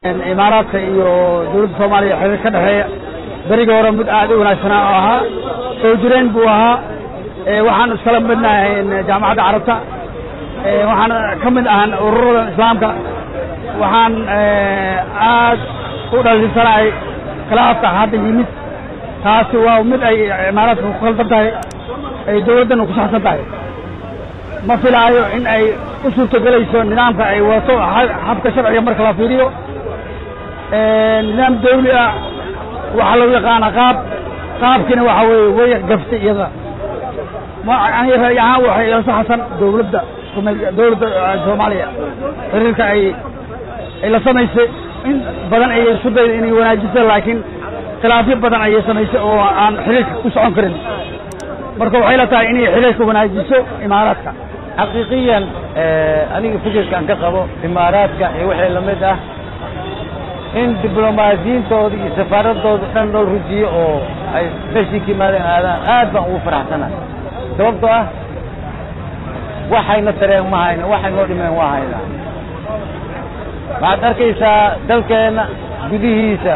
imaaraadka iyo dawladda soomaaliya xiriir ka dhexeeya berigii hore mid aad u wanaagsanaa oo ahaa soo jireen buu ahaa waxaan iskala midnahay jaamacadda carabta waxaan ka mid ahan ururada islaamka waxaan aad u dhalinsanahay khilaafka hadda yimid taasi waa mid ay imaaraadka ku khaldan tahay ay dawladdana ku saxsan tahay ma filaayo in ay u suurtogelayso nidaamka ay wato habka sharciga marka la fiiriyo nidaam dawli ah waxaa lagu yaqaana qaab qaabkiina waxa weeye way gaftay iyada ani ra'yi ahaan waxay ila saxsan dawladda dawladda soomaaliya xiriirka ay ay la samaysay in badan ayay isku dayda inay wanaajiso laakiin khilaafyo badan ayay samaysay oo aan xiriirka ku socon karin marka waxay la tahay inay xiriirka wanaajiso imaaraadka xaqiiqiyan aniga fikirkaan ka qabo imaaraadka iyo wixii lamid ah in diblomaasiyiintooda iyo safaaradooda dhan loo rujiyo oo ay meshii ka yimaadeen aadaan aad baan ugu faraxsana sababtoo ah waxayna tareen ma hayna waxay noo dhimeen waa haynaa waxaad arkaysaa dalkeenna gudihiisa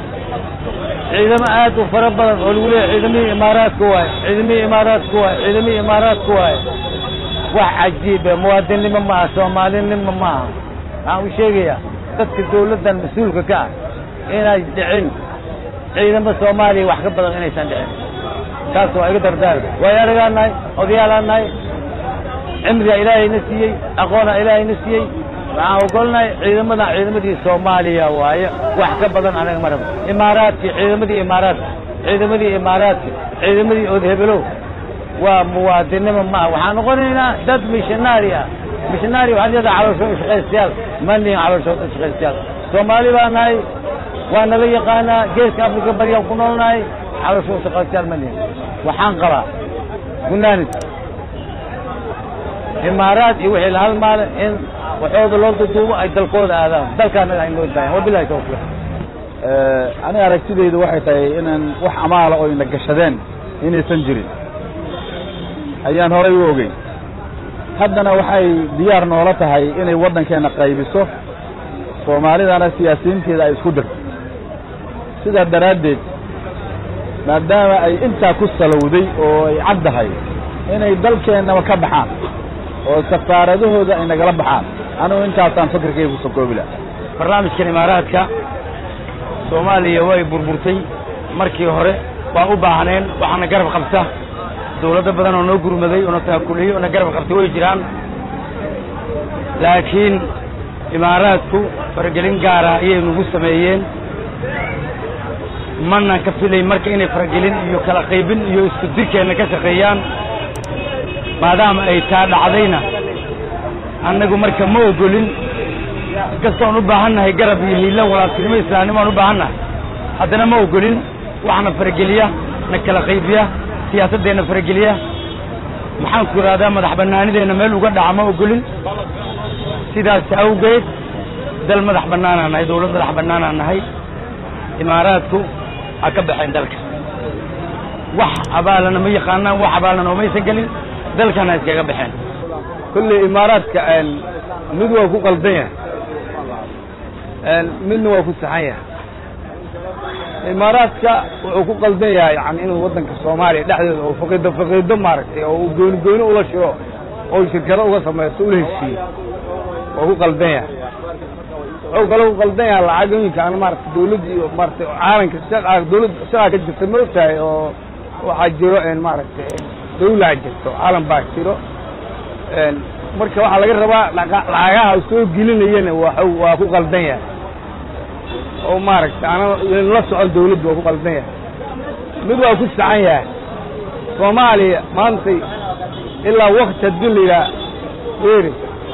ciidamo aad u fara badan oo lagu leeyahy ciidamihii imaaraadka waaye ciidamihii imaaraadka waaye ciidamihii imaaraadka waaye wax cajiibe muwaadinnimo ma aha soomaalinimo ma aha waxaan u sheegayaa dadka dawladdan mas-uulka ka ah inay dhicin ciidamo soomaaliya wax ka badan inaysan dhicin taas waa iga dardaarka waayo anagaa nahay odayaalaa nahay cimrigaa ilaahayna siiyey aqoonaa ilaahayna siiyey waxaan ogolnahay ciidamadan ciidamadii soomaaliya waaye wax ka badan anaga ma rabo imaaraadki ciidamadii imaaraadka ciidamadii imaaraadka ciidamadii odhebelow waa muwaadinimo maaha waxaan noqonaynaa dad missionaari ah missionaari waxaad leedahay calooshood shaqaystayaal ma nihin calooshood shaqaystayaal soomaali baa nahay waa nala yaqaanaa geeska afrika baryaan ku noolnahay calooshood shaqaystayaal ma nihin waxaan qabaa gunaanid imaaraad iyo wixii la halmaale in waxooda loo duduubo ay dalkooda aadaan dalkaanaga ay noo daayan wabilahi tawfiiq aniga aragtidaydu waxay tahay inaan wax amaala oo ina gashadeen inaysan jirin ayaan horay u ogeyn haddana waxay diyaar noola tahay inay waddankeenna qaybiso soomaalidana siyaasiyiinteeda ay isku dirto sidaa daraaddeed maadaama ay intaa ku salowday oo ay caddahay inay dalkeennaba ka baxaan oo safaaradahooda ay nagala baxaan anugu intaasaan fakirkayga ku soo koobi laha barnaamijkan imaaraadka soomaaliya way burburtay markii hore waa u baahneen waxaana garab qabta dawladdo badan oo noo gurmaday oo na taakuliyey oo na garab qabtay way jiraan laakiin imaaraadku faragelin gaara ayay nagu sameeyeen mana ka filay marka inay faragelin iyo kala qaybin iyo isku dirkeenna ka shaqeeyaan maadaama ay taa dhacdayna annagu marka ma ogolin kastoon u baahannahay garab iyo hiilan walaaltinimo islaamnimo aan u baahannahay haddana ma ogolin waxna farageliya na kala qaybiya siyaasaddeenna farageliya maxaan ku idhahdaa madax bannaanideenna meel uga dhaca ma ogolin sidaas awgeed dal madax bannaanaan nahay dawlad madax bannaanaan nahay imaaraadku ha ka baxeen dalka wax abaalana ma yaqaanaan wax abaalana omaysan gelin dalkana ha iskaga baxeen kolley imaaraadka mid waa ku qaldan yahay midna waa ku saxan yahay imaaraadka wuxuu ku qaldan yahay yani inuu waddanka soomaaliya dhexdeeda oo faqiido faqiido maaragtay oo uu gooni gooni ula shiro oo shirkado uga samaysto ula heshiiyo waa ku qaldan yahay wuxuu kaloo ku qaldan yahay lacagooyinka aan maaragtay dawladda iyo maaragtay caalamka shaqa dawladda shaqa ka jirta ma ogtahay oo waxaa jiro maaragtay dawlaa jirto caalam baa jiro marka waxaa laga rabaa lacagaha soo gelinayana waa ku qaldan yahay oo maaragtay ana la socon dawladdu waa ku qaldan yahay mid waa ku saxan yahay soomaaliya maantay ilaa wakti haddii la yidhaha weeri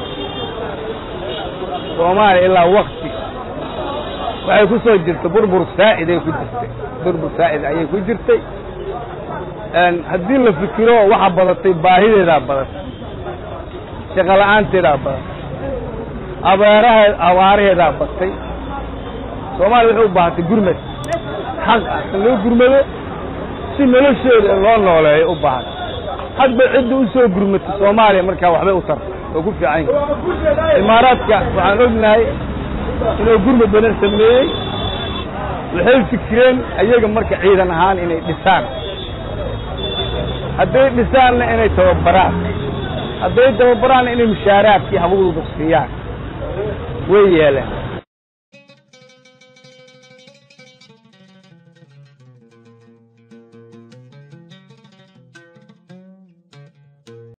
soomaaliya ilaa wakti waxay ku soo jirtay burbur saa'id ay ku jirtay burbur saa'id ayay ku jirtay haddii la fikiro waxa badatay baahideedaa badatay shaqo la'aanteedaa badatay abeerahe abaaraheedaa batay soomaaliya waxay u baahatay gurmad xaq ah in loo gurmado si noloshooda loo nooleeyo u baahatay hadba cidda u soo gurmatay soomaaliya markaa waxbay u tartay oo ku fiican yihin imaaraadka waxaan ognahay inuu gurmud badan sameeyey waxay fikireen ayaga marka ciidan ahaan inay dhisaan hadday dhisaanna inay tababaraan hadday tababaraanna inay mushaaraadkii habadooda siiyaan way yeeleen